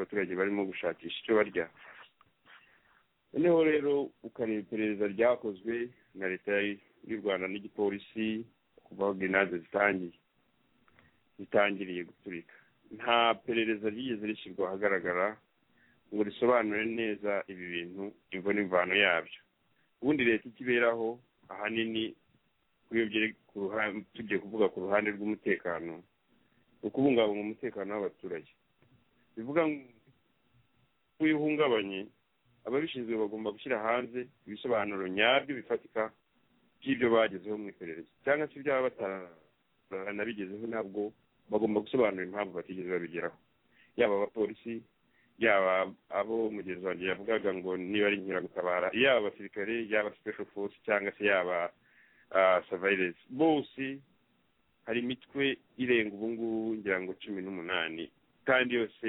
abaturage barimo gushakisha icyo barya noneho rero ukareba iperereza ryakozwe na leta y'u rwanda n'igipolisi kuva aho grenade zitangiye zitangiriye guturika nta perereza ryigeze rishyirwa ahagaragara ngo risobanure neza ibi bintu imvo n'imvano yabyo ubundi leta ikiberaho ahanini tugiye kuvuga ku ruhande rw'umutekano ukubungabunga umutekano w'abaturage bivuga ngo iyo uhungabanye ababishinzwe bagomba gushyira hanze ibisobanuro nyabyo bifatika by'ibyo bagezeho mu iperereza cyangwa se ibyaba bataranabigezeho ntabwo bagomba gusobanura impamvu batigeze babigeraho yaba abapolisi yaba abo mugenzi wanjye yavugaga ngo niba ari inkeragutabara yaba abasirikare yaba special force cyangwa se yaba surveillance bose hari imitwe irenga ubu ngubu ngira ngo cumi n'umunani kandi yose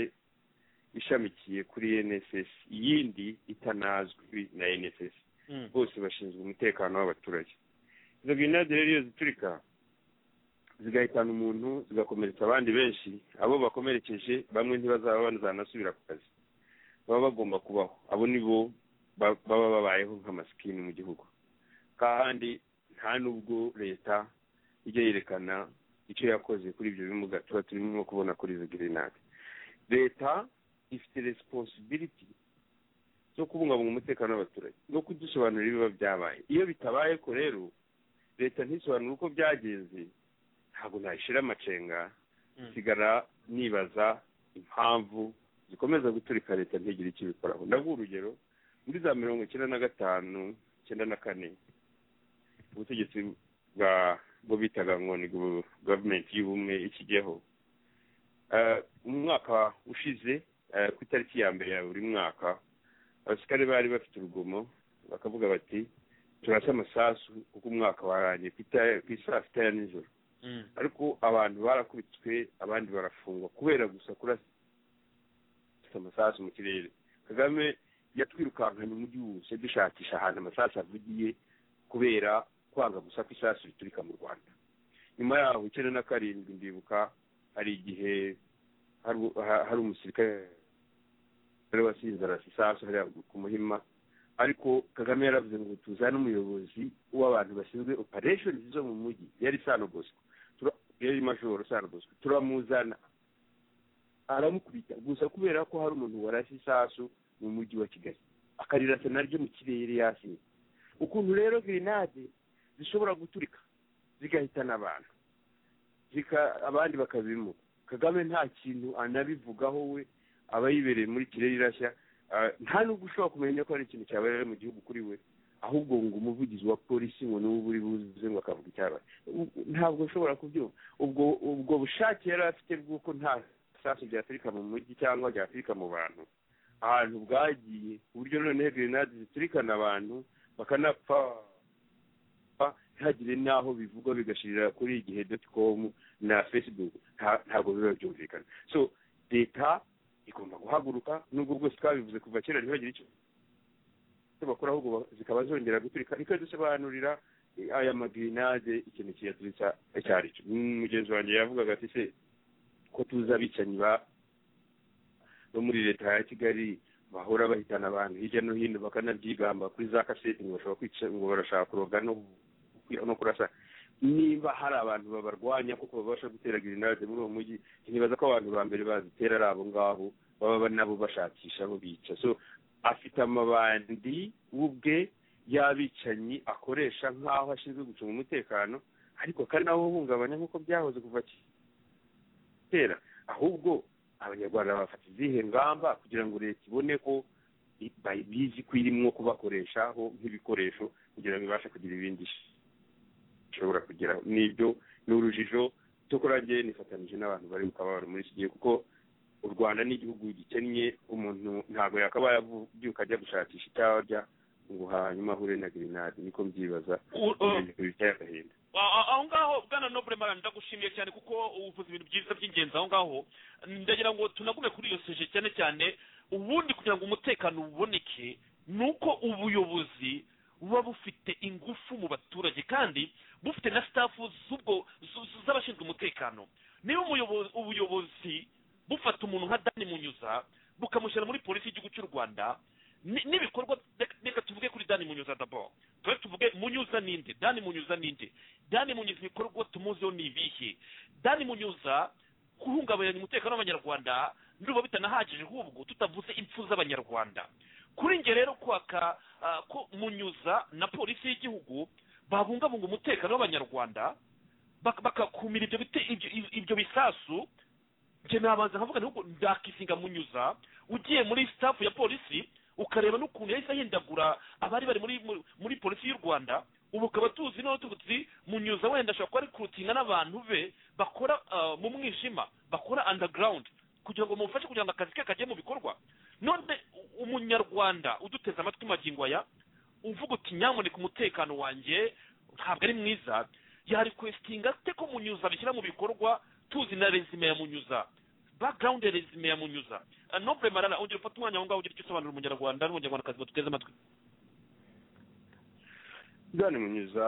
ishamikiye kuri NSS yindi itanazwi na NSS bose bashinzwe umutekano w'abaturage izo grenade rero iyo ziturika zigahitana umuntu zigakomeretsa abandi benshi abo bakomerekeje bamwe ntibazaba banazanasubira ku kazi baba bagomba kubaho abo ni bo baba babayeho nk'amasikini mu gihugu kandi nta n'ubwo leta ijya yerekana icyo yakoze kuri ibyo bimuga tuba turimo kubona kuri izo grenade leta ifite resiponsibiliti zo kubungabunga umutekano w'abaturage no kudusobanurira ibiba byabaye iyo bitabaye ko rero leta ntisobanure uko byagenze ntabwo nayishyira amacenga nsigara nibaza impamvu zikomeza guturika leta ntigire icyo ibikoraho ndaguha urugero muri za mirongo icyenda na gatanu icyenda na kane ubutegetsi bwa bwo bitaga ngo ni gavumenti y'ubumwe ikigeho mu mwaka ushize ku itariki ya mbere ya buri mwaka abasirikare bari bafite urugomo bakavuga bati turasa amasasu kuko umwaka warangiye ku isaa sita ya nijoro ariko abantu barakubitswe abandi barafungwa kubera gusa kurasa amasasu mu kirere kagame yatwirukankanye umujyi wose dushakisha ahantu amasasu avugiye kubera kwanga gusa ko isasu riturika mu rwanda nyuma yaho icyenda na karindwi ndibuka hari igihe hari umusirikare wari wasinze arasa isasu hariya ku muhima ariko kagame yaravuze ngo tuzane umuyobozi w'abantu bashinzwe operesheni zo mu mujyi yari sano bosco yari majoro sano bosco turamuzana aramukubita gusa kubera ko hari umuntu warashye isasu mu mujyi wa kigali akarirasa naryo mu kirere yasinye ukuntu rero grenade zishobora guturika zigahitana abantu abandi bakabimuka kagame nta kintu anabivugaho we aba yibereye muri kirere irashya nta nubwo ushobora kumenya ko hari ikintu cyabaye mu gihugu kuri we ahubwo ngo umuvugizi wa polisi ngo n'ubu uri buze ngo akavuga icyabaye ntabwo ushobora kubyumva ubwo ubwo bushake yari afite bw'uko nta sasu byaturika mu mujyi cyangwa byaturika mu bantu ahantu bwagiye ku buryo noneho grenade ziturikana abantu bakanapfa ntihagire n'aho bivugwa bigashirira kuri igihe doti komu na fesibuku ntabwo biba byumvikana so leta igomba guhaguruka nubwo bwose twabivuze kuva kera ntibagire icyo bakora ahubwo zikaba zongera guturika ikadusobanurira aya magirinade ikintu kiyaturika icyo ari cyo mugenzi wanjye yavugaga ati se ko tuzi abicanyi bo muri leta ya kigali bahora bahitana abantu hirya no hino bakanabyigamba kuri za kaseti ngo bashobora kwica ngo barashaka kuroga no kurasa niba hari abantu babarwanya kuko babasha gutera grenade muri uwo mujyi ntibaza ko abantu ba mbere bazitera ari abo ngabo baba nabo bashakisha abo bica so afite amabandi ubwe y'abicanyi akoresha nk'aho ashinzwe gucunga umutekano ariko akanawuhungabanya nk'uko byahoze kuva kera ahubwo abanyarwanda bafata izihe ngamba kugira ngo leta ibone ko bizi ko irimo kubakoreshaho nk'ibikoresho kugira ngo ibashe kugira ibindi ishobora kugira n'ibyo ni urujijo cyo kurangiye nifatanyije n'abantu bari mu kababaro muri iki gihe kuko u rwanda ni igihugu gikennye umuntu ntabwo yakabaye abyuka ajya gushakisha icyarya ngo hanyuma ahure na grenade niko mbyibaza biteye agahinda aho ngaho bwana nobure mara ndagushimiye cyane kuko uvuze ibintu byiza by'ingenzi aho ngaho ndagira ngo tunagume kuri iyo soje cyane cyane ubundi kugira ngo umutekano uboneke ni uko ubuyobozi buba bufite ingufu mu baturage kandi bufite na sitafu z'abashinzwe umutekano niba ubuyobozi bufata umuntu nka dani munyuza bukamushyira muri polisi y'igihugu cy'u rwanda ni- n'ibikorwa reka- reka tuvuge kuri dani munyuza dabo twe tuvuge munyuza ninde dani munyuza ninde dani munyuza ibikorwa tumuziho ni ibihe dani munyuza guhungabanya umutekano w'abanyarwanda ndumva bitanahagije ahubwo tutavuze impfu z'abanyarwanda kuri njye rero kwaka ah, ko munyuza na polisi y'igihugu babungabunga umutekano w'abanyarwanda bak- bakakumira ibyo bite- ibyo- ibyo- ibyo bisasu njye nabanza nkavuga nti ahubwo ndakisinga munyuza ugiye muri staff ya polisi ukareba n'ukuntu yahise ahindagura abari bari muri muri- muri polisi y'u rwanda ubu ukaba tuzi n'aho tuzi munyuza wenda ashobora kuba rikurutinga n'abantu be bakora ah, mu mwijima bakora underground kugira ngo bamufashe kugira ngo akazi ke kajye mu bikorwa none u- umunyarwanda uduteze amatwi magingo aya uvuga uti nyamuneka umutekano wanjye ntabwo ari mwiza yarikwesitinga ate ko munyuza bishyira mu bikorwa tuzi na resume ya munyuza background ya resume ya munyuza Ah, noble marara ongera ufate umwanya aho ngaho ugira icyo usobanurira umunyarwanda n'umunyarwandakazi batuteze amatwi dani munyuza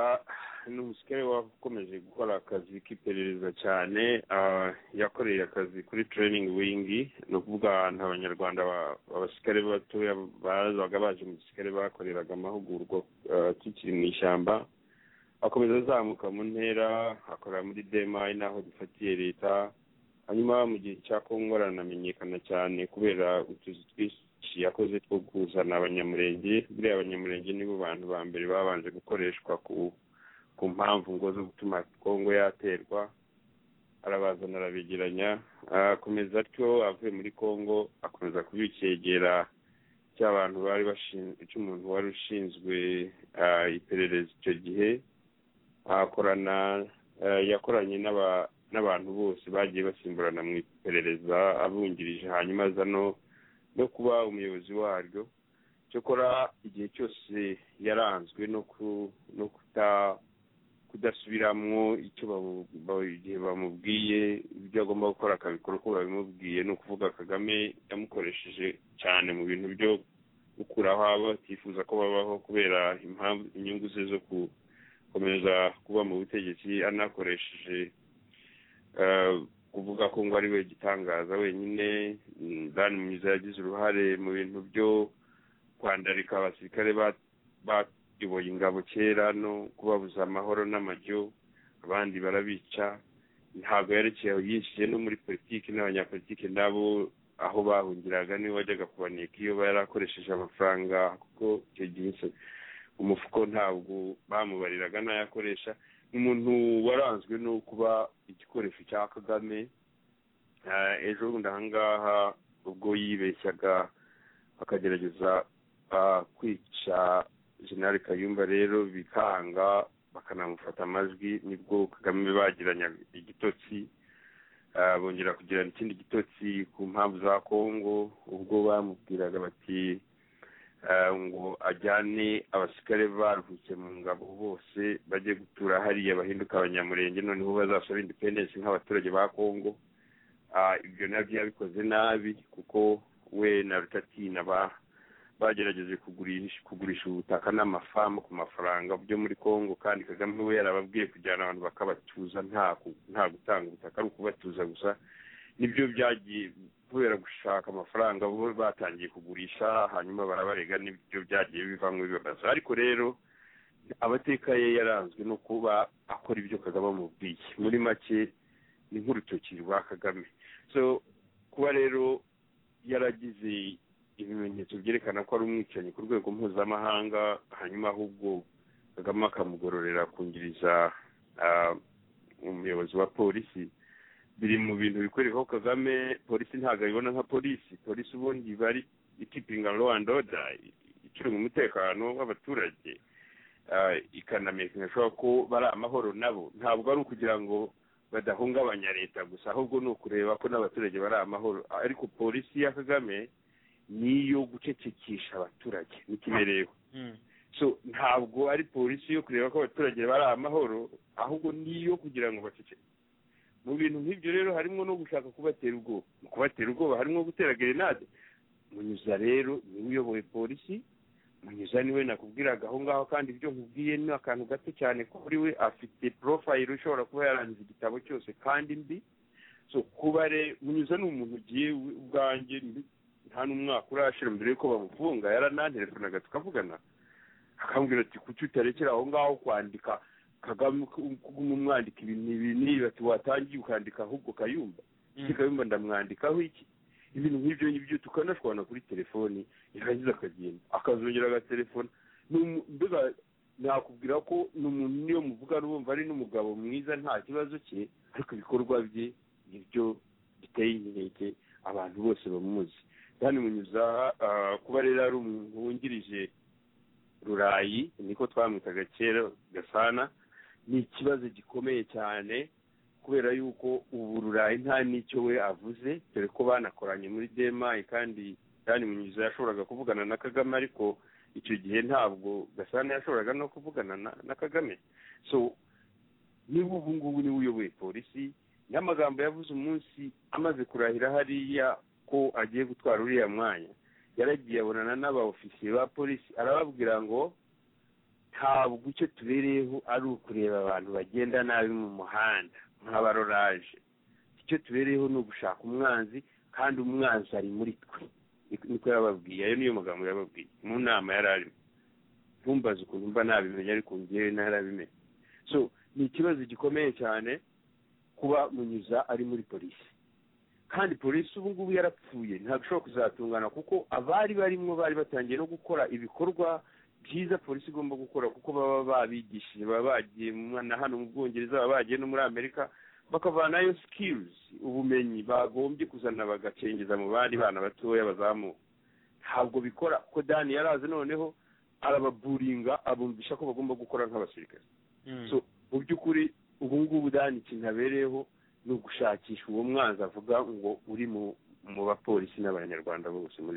ni umusirikare wakomeje gukora akazi k'iperereza cyane ah, yakoreye akazi kuri training wing ni ukuvuga ahantu abanyarwanda ba- abasirikare batoya bazaga baje mu gisirikare bakoreraga amahugurwa ah, tukiri mu ishyamba akomeza azamuka mu ntera akorera muri demayi n'aho dufatiye leta hanyuma mu gihe cya kongo aranamenyekana cyane kubera utuzi twinshi yakoze two kuzana abanyamurenge buriya abanyamurenge nibo bantu ba mbere babanje gukoreshwa ku ku mpamvu ngo zo gutuma kongo yaterwa arabazana arabegeranya akomeza atyo avuye muri kongo akomeza kuba icyegera cy'abantu bari bashinzwe cy'umuntu wari ushinzwe ah, iperereza icyo gihe akorana eh, yakoranye n'aba- n'abantu bose bagiye basimburana mu iperereza abungirije hanyuma aza no no kuba umuyobozi waryo cyokora igihe cyose yaranzwe no ku- no kuta kudasubiramwo icyo bamu- ba- igihe bamubwiye ibyo agomba gukora akabikora uko babimubwiye ni ukuvuga kagame yamukoresheje cyane mu bintu byo gukuraho abo batifuza ko babaho kubera impamvu inyungu ze zo ku gukomeza kuba mu butegetsi anakoresheje eh, kuvuga ko ngo ari we gitangaza wenyine mm, dani mwiza yagize uruhare mu bintu byo kwandarika abasirikare ba- bayoboye ingabo kera no kubabuza amahoro n'amajyo abandi barabica ntabwo yerekeye yishyuye no muri politiki n'abanyapolitiki nabo aho bahungiraga niwe wajyaga kubaneka iyo yari akoresheje amafaranga kuko icyo gihe se- umufuko ntabwo bamubariraga n'ayakoresha ni umuntu waranzwe no kuba igikoresho cya kagame Eh, ejo bundi ahangaha ubwo yibeshyaga bakagerageza ah, kwica jenerali kayumba rero bikanga bakanamufata amajwi nibwo kagame bagiranye igitotsi Ah, bongera kugirana ikindi gitotsi ku mpamvu za kongo ubwo bamubwiraga bati eh, ngo ajyane abasirikare baruhutse mu ngabo bose bajye gutura hariya bahinduka abanyamurenge noneho bazasaba independence nk'abaturage ba kongo Ah, ibyo nabyo yabikoze nabi kuko we na rutatina ba bagerageje kugurisha kugurisha ubutaka n'amafamu ku mafaranga byo muri kongo kandi kagame we yarababwiye kujyana abantu bakabatuza nta ku- nta gutanga ubutaka ari ukubatuza gusa nibyo byagiye kubera gushaka amafaranga bo batangiye kugurisha hanyuma barabarega nibyo byagiye bivamo ibibazo ariko rero amateka ye yaranzwe no kuba akora ibyo kagame amubwiye muri make ni nk'urutoki rwa kagame so kuba rero yaragize ibimenyetso byerekana ko ari umwicanyi ku rwego mpuzamahanga hanyuma ahubwo kagame akamugororera akungiriza ah, umuyobozi wa polisi biri mu bintu bikoreraho kagame polisi ntabwo abibona nka polisi polisi ubundi bari ikipinga law and order icunga umutekano w'abaturage Ah, ikanamenyesha ko bari amahoro nabo ntabwo ari ukugira ngo badahungabanya leta gusa ahubwo ni ukureba ko n'abaturage bari amahoro ariko polisi ya kagame niyo gucecekesha abaturage n'ikibereho so ntabwo ari polisi yo kureba ko abaturage bari amahoro ahubwo niyo kugira ngo bacece mu bintu nk'ibyo rero harimo no gushaka kubatera ubwoba mu kubatera ubwoba harimo gutera gerenade munyuza rero niwe uyoboye polisi munyuza niwe nakubwiraga aho ngaho kandi ibyo nkubwiye ni akantu gato cyane kuri we afite porofayiro ushobora kuba yarangiza igitabo cyose kandi mbi so kuba re munyuza ni umuntu ugiye we ubwanjye mbi- nta n'umwaka urashira mbere y'uko bamufunga yarananterefonaga tukavugana akambwira ati kuki utarekera aho ngaho kwandika kagame kuguma umwandika ibintu ibi n'ibi ati watangiye ukandika ahubwo kayumba iki kayumba ndamwandikaho iki ibintu nk'ibyo ngibyo tukanashwana kuri telefoni yarangiza akagenda akazongera agatelefona mbega nakubwira ko ni umuntu niyo muvugana ubumva ari n'umugabo mwiza nta kibazo cye ariko ibikorwa bye nibyo biteye inkeke abantu bose bamuzi kandi munyuza kuba rero ari umuntu wungirije rurayi niko twamwitaga kera gasana ni ikibazo gikomeye cyane kubera yuko ubu rurayi nta n'icyo we avuze dore ko banakoranye muri demayi kandi kandi munyuza yashoboraga kuvugana na kagame ariko icyo gihe ntabwo gasana yashoboraga no kuvugana na kagame so niba ubu ngubu niwe uyoboye polisi n'amagambo yavuze umunsi amaze kurahira hariya ko agiye gutwara uriya mwanya yaragiye abonana n'aba ofisiye ba polisi arababwira ngo ntabwo icyo tubereyeho ari ukureba abantu bagenda nabi mu muhanda nk'abaroraje icyo tubereyeho ni ugushaka umwanzi kandi umwanzi ari muri twe niko yababwiye ayo niyo magambo yababwiye mu nama yari arimo ntumbaze ukuntu mba nabimenya ariko ngewe ntarabimenya so ni ikibazo gikomeye cyane kuba munyuza ari muri polisi kandi polisi ubu ngubu yarapfuye ntabwo ishobora kuzatungana kuko abari barimo bari batangiye no gukora ibikorwa byiza polisi igomba gukora kuko baba babigishije baba bagiye na hano mu bwongereza baba bagiye no muri amerika bakavanayo sikirizi ubumenyi bagombye kuzana bagacengeza mu bandi bana batoya bazamuka ntabwo bikora kuko dani yaraze noneho arababuringa abumvisha ko bagomba gukora nk'abasirikare so mu by'ukuri ubu ngubu dani ikintu abereyeho ni ugushakisha uwo mwanzi avuga ngo uri mu bapolisi n'abanyarwanda bose muri